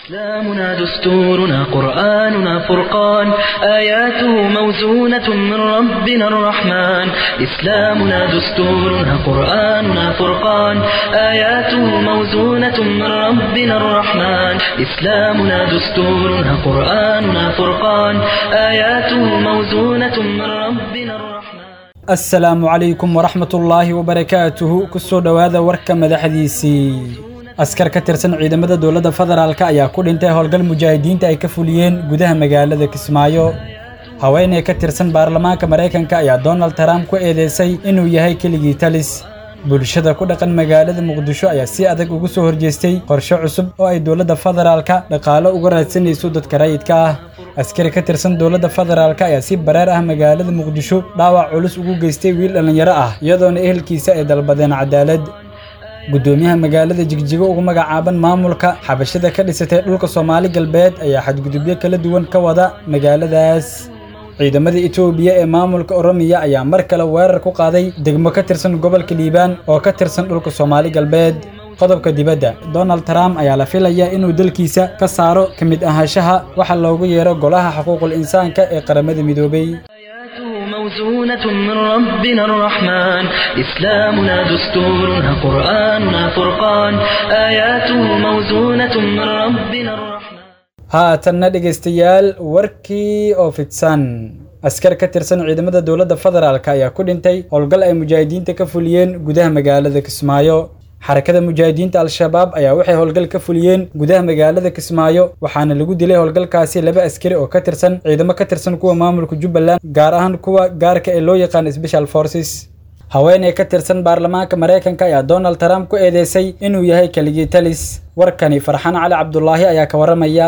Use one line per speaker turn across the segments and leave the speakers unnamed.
إسلامنا دستورنا قرآننا فرقان آياته موزونة من ربنا الرحمن إسلامنا دستورنا قرآننا فرقان آياته موزونة من ربنا الرحمن إسلامنا دستورنا قرآننا فرقان آياته موزونة من ربنا الرحمن
asalaamu calaykum waraxmat ullaahi wabarakaatuhu kusoo dhowaada warka madaxdiisii askar ka tirsan ciidamada dowladda federaalk ayaa ku dhintay howlgal mujaahidiinta ay ka fuliyeen gudaha magaalada kismaayo haweeney ka tirsan baarlamaanka maraykanka ayaa donald trump ku eedeysay inuu yahay keligii talis bulshada ku dhaqan magaalada muqdisho ayaa si adag ugu soo horjeestay qorshe cusub oo ay dowladda federaalka dhaqaalo uga raadsanayso dadka rayidka ah askari ka tirsan dowladda federaalk ayaa si bareer ah magaalada muqdisho dhaawac culus ugu geystay wiil dhallinyaro ah iyadoona ehelkiisa ay dalbadeen cadaalad guddoomiyaha magaalada jigjigo ugu magacaaban maamulka xabashada ka dhisatay dhulka soomaali galbeed ayaa xadgudubyo kala duwan ka wada magaaladaas ciidamada etoobiya ee maamulka oromiya ayaa mar kale weerar ku qaaday degmo ka tirsan gobolka liibaan oo ka tirsan dhulka soomaali galbeed qodobka dibadda donald trump ayaa la filayaa inuu dalkiisa ka saaro ka mid ahaanshaha waxa loogu yeero golaha xuquuqul insaanka ee qaramada midoobay
آياته موزونة من ربنا الرحمن إسلامنا دستورنا قرآننا فرقان آياته موزونة من ربنا الرحمن
haatanna dhegaystayaal warkii oo fidsan askar ka tirsan ciidamada dowladda federaalk ayaa ku dhintay howlgal ay mujaahidiinta ka fuliyeen gudaha magaalada kismaayo xarakada mujaahidiinta al-shabaab ayaa waxay howlgal ka fuliyeen gudaha magaalada kismaayo waxaana lagu dilay howlgalkaasi laba askari oo ka tirsan ciidamo ka tirsan kuwa maamulka jubbaland gaar ahaan kuwa gaarka ee loo yaqaan special forces haweeney ka tirsan baarlamaanka maraykanka ayaa donald trump ku eedeysay inuu yahay keligii talis warkani farxaan cali cabdulaahi ayaa ka waramaya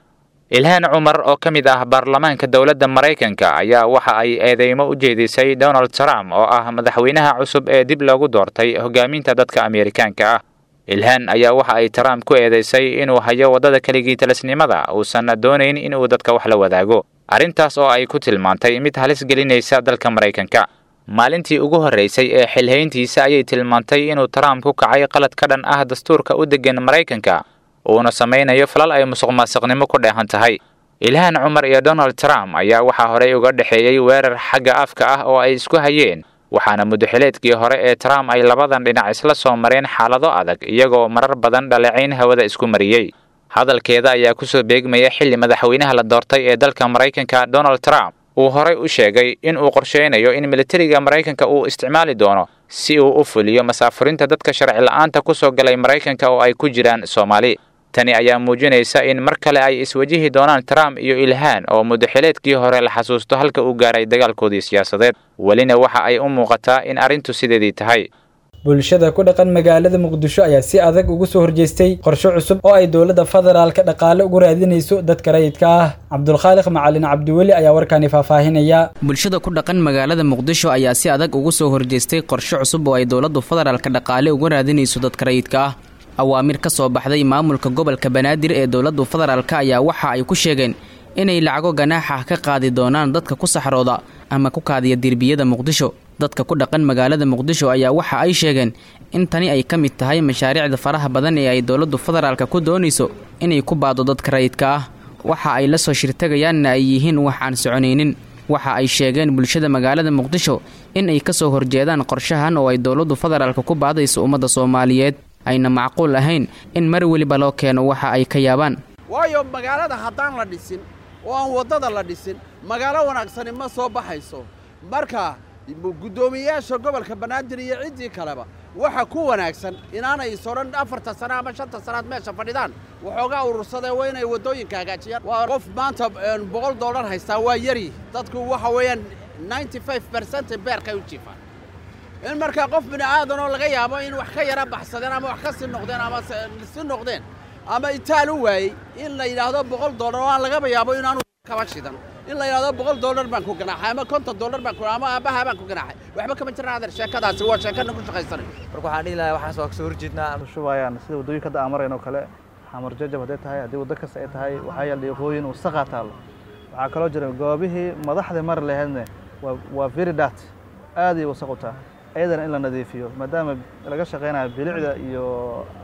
ilhaan cumar oo ka mid ah baarlamaanka dowladda maraykanka ayaa waxa ay eedeymo u jeedisay donald trump oo ah madaxweynaha cusub ee dib loogu doortay hogaaminta dadka ameerikaanka ah ilhaan ayaa waxa ay trump ku eedeysay inuu hayo waddada keligii talisnimada uusan doonayn inuu dadka wax la wadaago arrintaas oo ay ku tilmaantay mid halis gelinaysa dalka maraykanka maalintii ugu horreysay ee xilhayntiisa ayay tilmaantay inuu trump ku kacay qalad ka dhan ah dastuurka u deggan maraykanka uuna samaynayo falal ay musuq maasuqnimo ku dheehan tahay ilhaan cumar iyo donald trump ayaa waxaa horey uga dhexeeyey weerar xagga afka ah oo ay isku hayeen waxaana muddaxileedkii hore ee trump ay labadan dhinac isla soo mareen xaalado adag iyagoo marar badan dhaleecayn hawada isku mariyey hadalkeeda ayaa kusoo beegmaya xilli madaxweynaha la doortay ee dalka maraykanka donald trump uu horey u sheegay in uu qorsheynayo in militariga maraykanka uu isticmaali doono si uu u fuliyo masaafurinta dadka sharci la-aanta ku soo galay maraykanka oo ay ku jiraan soomaali tani ayaa muujinaysa in mar kale ay iswajihi doonaan trump iyo ilhaan oo muddaxileedkii hore la xasuusto halka uu gaaray dagaalkoodii siyaasadeed welina waxa ay u muuqataa in arrintu sideedii tahay
bulshada ku dhaqan magaalada muqdisho ayaa si adag ugu soo horjeestay qorshe cusub oo ay dowladda federaalka dhaqaale ugu raadinayso dadka rayidka ah cabdulkhaaliq macalin cabdiweli ayaa warkaani faahfaahinaya
bulshada ku dhaqan magaalada muqdisho ayaa si adag ugu soo horjeestay qorshe cusub oo ay dowladdu federaalka dhaqaale uga raadinayso dadka rayidka ah awaamir ka soo baxday maamulka gobolka banaadir ee dowladdu federaalka ayaa waxa ay ku sheegeen inay lacago ganaaxa ka qaadi doonaan dadka ku saxrooda ama ku kaadiya derbiyada muqdisho dadka ku dhaqan magaalada muqdisho ayaa waxa ay sheegeen in tani ay ka mid tahay mashaariicda faraha badan ee ay dowladdu federaalka ku doonayso inay ku baado dadka rayidka ah waxa ay la soo shirtagayaanna ay yihiin wax aan soconaynin waxa ay sheegeen bulshada magaalada muqdisho in ay ka soo horjeedaan qorshahan oo ay dowladdu federaalka ku baadayso ummadda soomaaliyeed ayna macquul ahayn in mar weliba loo keeno waxa ay ka yaabaan
waayo magaalada haddaan la dhisin oo aan waddada la dhisin magaalo wanaagsani ma soo baxayso marka guddoomiyeyaasha gobolka banaadir iyo ciddii kaleba waxa ku wanaagsan inaanay isodhan afarta sano ama shanta sannaad meesha fadhidaan waxoogaa urursadee waa inay waddooyinka hagaajiyaan waa qof maanta boqol dollar haystaa waa yari dadku waxa weeyaan ninety five bercent beerkay u jiifaan in markaa qof bini aadanoo laga yaabo in wax ka yara baxsadeen ama wax ka sii noqdeen ama si noqdeen ama itaal u waayey in la yidhaahdo boqol dollar oo aan lagaba yaabo inaanu kaba shidan in la yidhahdo boqol dollar baan ku ganaaxay ama konton dollar baan ku ama aabbaha baan ku ganaaxay waxba kama jiraan adeer sheekadaasi waa sheekana ku shaqaysanay
marka waxaan dhihi lahaa waxaas waa kasoo horjeednaa
shubayaan sida waddooyinka hadda aan marayn oo kale xamar jajab hadday tahay haddii waddo kasta ay tahay waxaa yaal dhiiqooyin wasaqaa taallo waxaa kaloo jira goobihii madaxda mari lahaydne waa waa very dat aad ay wasaq u tahay ayadana in la nadiifiyo maadaama laga shaqaynayo bilicda iyo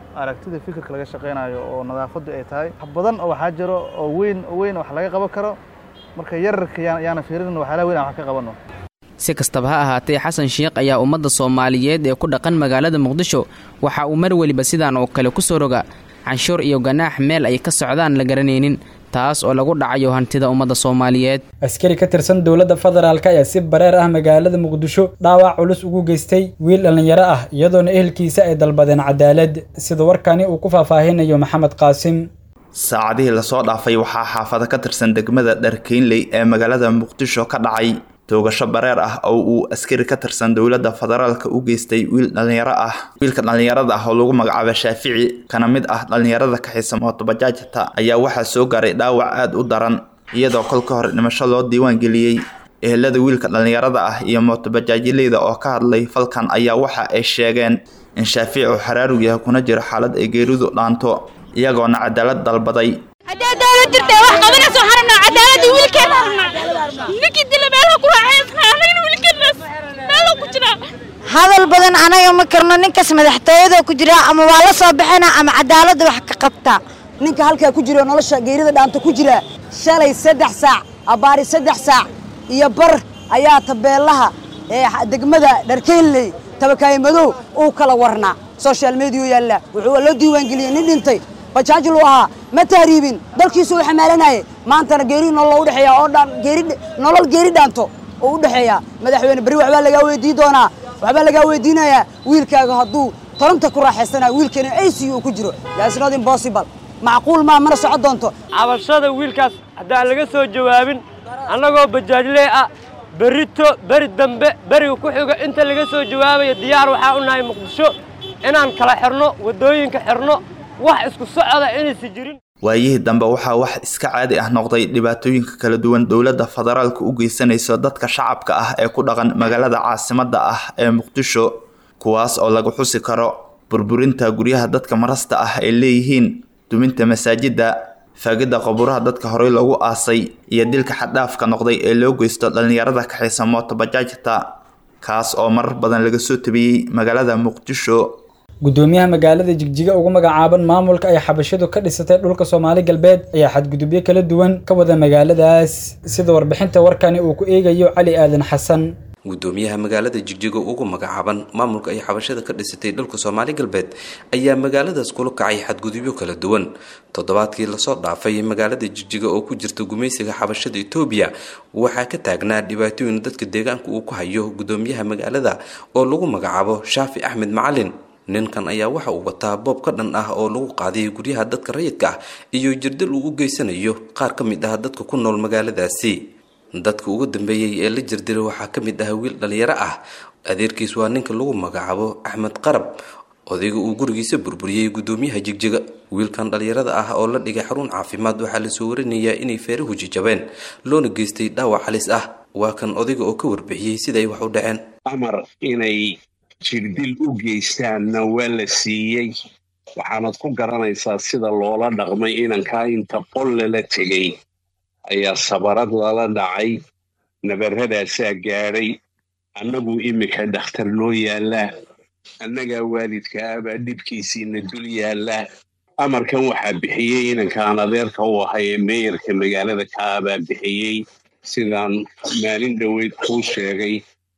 aragtida fikirka laga shaqaynayo oo nadaafaddu ay tahay wax badan oo waxaa jiro oo weyn oo weyn wax laga qaban karo marka yararka yaan yaana fiirin waxyaalaha weyn aan wax ka qabanno
si kastaba ha ahaatee xasan sheekh ayaa ummadda soomaaliyeed ee ku dhaqan magaalada muqdisho waxa uu mar weliba sidaan oo kale ku soo roga canshuur iyo ganaax meel ay ka socdaan la garanaynin taas oo lagu dhacayo hantida ummadda soomaaliyeed
askari ka tirsan dowladda federaalk ayaa si bareer ah magaalada muqdisho dhaawac culus ugu geystay wiil dhallinyaro ah iyadoona ehelkiisa ay dalbadeen cadaalad sida warkani uu ku faahfaahinayo maxamed qaasim
saacadihii lasoo dhaafay waxaa xaafado ka tirsan degmada dharkeynley ee magaalada muqdisho ka dhacay toogasho bareer ah oo uu askari ka tirsan dowladda federaalka u geystay wiil dhallinyaro ah wiilka dhallinyarada ah oo lagu magacaabo shaafici kana mid ah dhallinyarada kaxisa mootobajaajta ayaa waxaa soo gaaray dhaawac aada u daran iyadoo kol ka hor dhimasho loo diiwaan geliyey ehelada wiilka dhallinyarada ah iyo mootobajaajileyda oo ka hadlay falkan ayaa waxa ay sheegeen in shaafici uu xaraarug yahay kuna jiro xaalad ay geeridu dhaanto iyagoona cadaalad dalbaday
haddee dawlad jirta wax qabanayso waxaan rabnaa cadaaladda wiilkeena rabnaa ninkii dila meelaha ku raaxaysnaa anagana wiilkeenaas meeloo ku jiraa
hadal badan anaga ma karno ninkaas madaxtooyada ku jira ama waa la soo baxana ama cadaaladda wax ka qabta
ninka halkaa ku jiro nolosha geerida dhaanta ku jira shalay saddex saac abbaari saddex saac iyo bar ayaa tabeelaha ee degmada dharkeynley tabakaaye madow uu kala warnaa social media yaalla wuxuu loo diiwaangeliyey nin dhintay bajaajlu ahaa ma tahriibin dalkiisu uu xamaalanayay maantana geeri nolol u dhexeeya oo dhan geeri nolol geeri dhaanto oo u dhexeeya madaxweyne beri waxbaa lagaa weydii doonaa waxbaa lagaa weydiinayaa wiilkaaga hadduu toronta ku raaxaysanayo wiilkeena ac uu ku jiro that's not impossible macquul maa mana socon doonto
cabashada wiilkaas haddaan laga soo jawaabin annagoo bajaajlee ah berito beri dambe beriga ku xigo inta laga soo jawaabaya diyaar waxaa u nahay muqdisho inaan kala xirno waddooyinka xirno wax isku socda inaysan jirin
waayihii dambe waxaa wax iska caadi ah noqday dhibaatooyinka kala duwan dowladda federaalka u geysanayso dadka shacabka ah ee ku dhaqan magaalada caasimadda ah ee muqdisho kuwaas oo lagu xusi karo burburinta guryaha dadka marasta ah ay leeyihiin duminta masaajidda faagidda qabuuraha dadka horey loogu aasay iyo dilka xaddhaafka noqday ee loo geysto dhallinyarada kaxaysa mootobajaajta kaas oo marar badan laga soo tabiyey magaalada muqdisho
gudoomiyaha magaalada jigjiga ugu magacaaban maamulka ay xabashidu ka dhisatay dhulka soomaali galbeed ayaa xadgudubyo kala duwan ka wada magaaladaas sida warbixinta warkani uu ku eegayo cali aadan xasan
gudoomiyaha magaalada jigjiga ugu magacaaban maamulka ay xabashada ka dhisatay dhulka soomaali galbeed ayaa magaaladaas kula kacay xadgudubyo kala duwan toddobaadkii lasoo dhaafay magaalada jigjiga oo ku jirta gumaysiga xabashada etoobiya waxaa ka taagnaa dhibaatooyin dadka deegaanka uu ku hayo gudoomiyaha magaalada oo lagu magacaabo shaafi axmed macalin ninkan ayaa waxa uu wataa boob ka dhan ah oo lagu qaaday guryaha dadka rayidka ah iyo jirdil uu u geysanayo qaar ka mid ah dadka ku nool magaaladaasi dadka ugu dambeeyey ee la jirdilay waxaa ka mid ah wiil dhallinyaro ah adeerkiis waa ninka lagu magacaabo axmed qarab odayga uu gurigiisa burburiyey gudoomiyaha jigjiga wiilkan dhallinyarada ah oo la dhigay xarun caafimaad waxaa lasoo warinayaa inay feerahu jijabeen loona geystay dhaawac halis ah waa kan odayga oo ka warbixiyey siday wax u dhaceen
amar inay jirdil u geystaanna waa la siiyey waxaanad ku garanaysaa sida loola dhaqmay inankaa inta qol lala tegay ayaa sabarad lala dhacay nabarradaasaa gaadhay annagu iminka dhakhtar noo yaallaa annagaa waalidka abaa dhibkiisiina dul yaallaa amarkan waxaa bixiyey inankaan adeerka u ahay ee meeyarka magaalada kaabaa bixiyey sidaan maalin dhoweyd kuu sheegay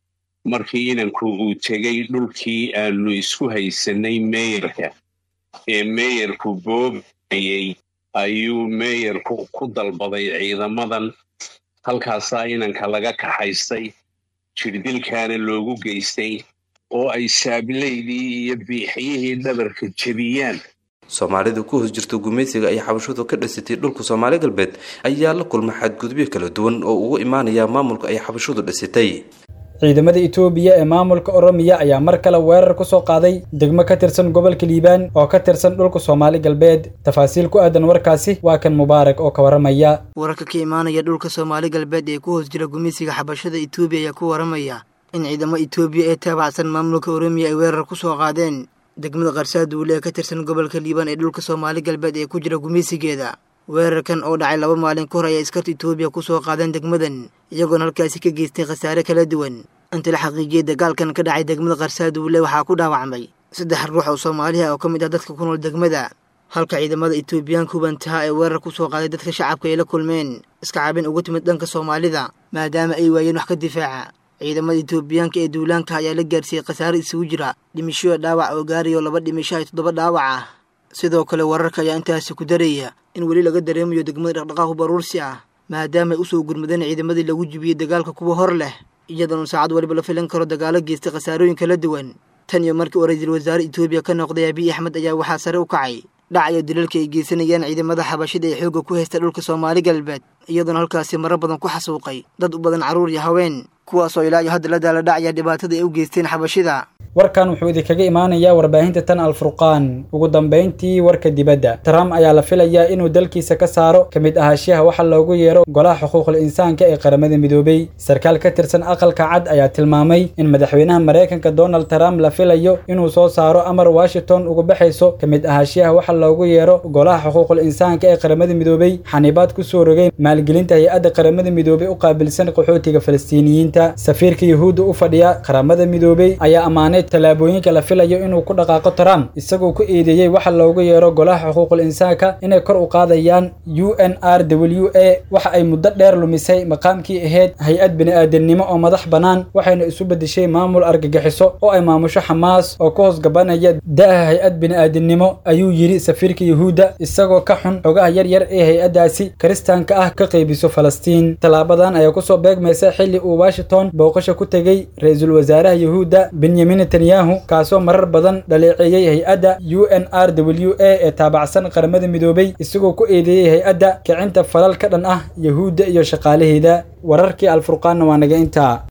markii inanku uu tegey dhulkii aanu isku haysanay meeyarka ee meeyarku boobayey ayuu meeyarku ku dalbaday ciidamadan halkaasaa inanka laga kaxaystay jirdilkaana loogu geystay oo ay saablaydii iyo biixiyihii dhabarka jebiyaan
soomaalida ku hoos jirta gumaysiga ay xabashadu ka dhisatay dhulka soomaali galbeed ayaa la kulma xadgudubyo kala duwan oo ugu imaanaya maamulka ay xabashadu dhisatay
ciidamada itoobiya ee maamulka oromiya ayaa mar kale weerar ku soo qaaday degmo ka tirsan gobolka liibaan oo ka tirsan dhulka soomaali galbeed tafaasiil ku aadan warkaasi waa kan mubaarak oo ka waramaya
wararka ka imaanaya dhulka soomaali galbeed ee ku hoos jira gumaysiga xabashada itoobiya ayaa ku waramaya in ciidamo itoobiya ee taabacsan maamulka oromiya ay weerar ku soo qaadeen degmada qarsaaduule ee ka tirsan gobolka liibaan ee dhulka soomaali galbeed ee ku jira gumaysigeeda weerarkan oo dhacay laba maalin ka hor ayaa iskarta itoobiya ku soo qaadeen degmadan iyagoona halkaasi ka geystay khasaare kala duwan inta la xaqiijiyey dagaalkan ka dhacay degmada qarsaaduule waxaa ku dhaawacmay saddex ruux oo soomaaliha oo ka mid ah dadka ku nool degmada halka ciidamada etoobiyaanka hubantaha ee weerar ku soo qaaday dadka shacabka ay la kulmeen iska cabin ugu timid dhanka soomaalida maadaama ay waayeen wax ka difaaca ciidamada etoobiyaanka ee duulaanka ayaa la gaarsiiyey khasaare isugu jira dhimishoya dhaawac oo gaarayo laba dhimisho ay toddoba dhaawac ah sidoo kale wararka ayaa intaasi ku daraya in weli laga dareemayo degmada dhaqdhaqaaqu baruursi ah maadaama ay usoo gurmadeen ciidamadii lagu jibiyey dagaalka kuwa hor leh iyadoona saacad waliba la filan karo dagaalo geystay khasaarooyin kala duwan tan iyo markii uu ra-iisul wasaare etoobiya ka noqday abiy axmed ayaa waxaa sare u kacay dhacayo dilalka ay geysanayaan ciidamada xabashida ee xoogga ku haysta dhulka soomaali galbeed iyadoona halkaasi maro badan ku xasuuqay dad u badan carruur iyo haween kuwaasoo ilaa iyo hadda la daala dhacaya dhibaatada ay u geysteen xabashida
warkan wuxuu idinkaga imaanayaa warbaahinta tan alfurqaan ugu dambayntii warka dibadda trump ayaa la filayaa inuu dalkiisa ka saaro ka mid ahaashiyaha waxa loogu yeero golaha xuquuqul insaanka ee qaramada midoobay sarkaal ka tirsan aqalka cad ayaa tilmaamay in madaxweynaha maraykanka donald trump la filayo inuu soo saaro amar washington uga baxayso ka mid ahaashiyaha waxa loogu yeero golaha xuquuqul insaanka ee qaramada midoobay xanibaad ku soo rogay maalgelinta hay-adda qaramada midoobay u qaabilsan qaxootiga falastiiniyiinta safiirka yuhuudda u fadhiya qaramada midoobay ayaa ammaanay tallaabooyinka la filayo inuu ku dhaqaaqo trump isagoo ku eedeeyey waxa loogu yeero golaha xuquuqul insaanka inay kor u qaadayaan u n r w a waxa ay muddo dheer lumisay maqaamkii ahayd hay-ad bini'aadamnimo oo madax bannaan waxayna isu beddeshay maamul argagixiso oo ay maamusho xamaas oo ka hoos gabanaya da'ha hay-ad bini'aadamnimo ayuu yidhi safiirka yuhuudda isagoo ka xun xogaha yar yar ee hay-addaasi kiristaanka ah ka qaybiso falastiin tallaabadan ayaa kusoo beegmaysa xilli uu washington booqasho ku tegey ra-iisul wasaaraha yuhuudda benyamin netanyahu kaasoo marar badan dhaleeceeyey hay-adda u n r w a ee taabacsan qaramada midoobay isagoo ku eedeeyey hay-adda kicinta falal ka dhan ah yuhuudda iyo shaqaalaheeda wararkii alfurqaanna waa naga intaa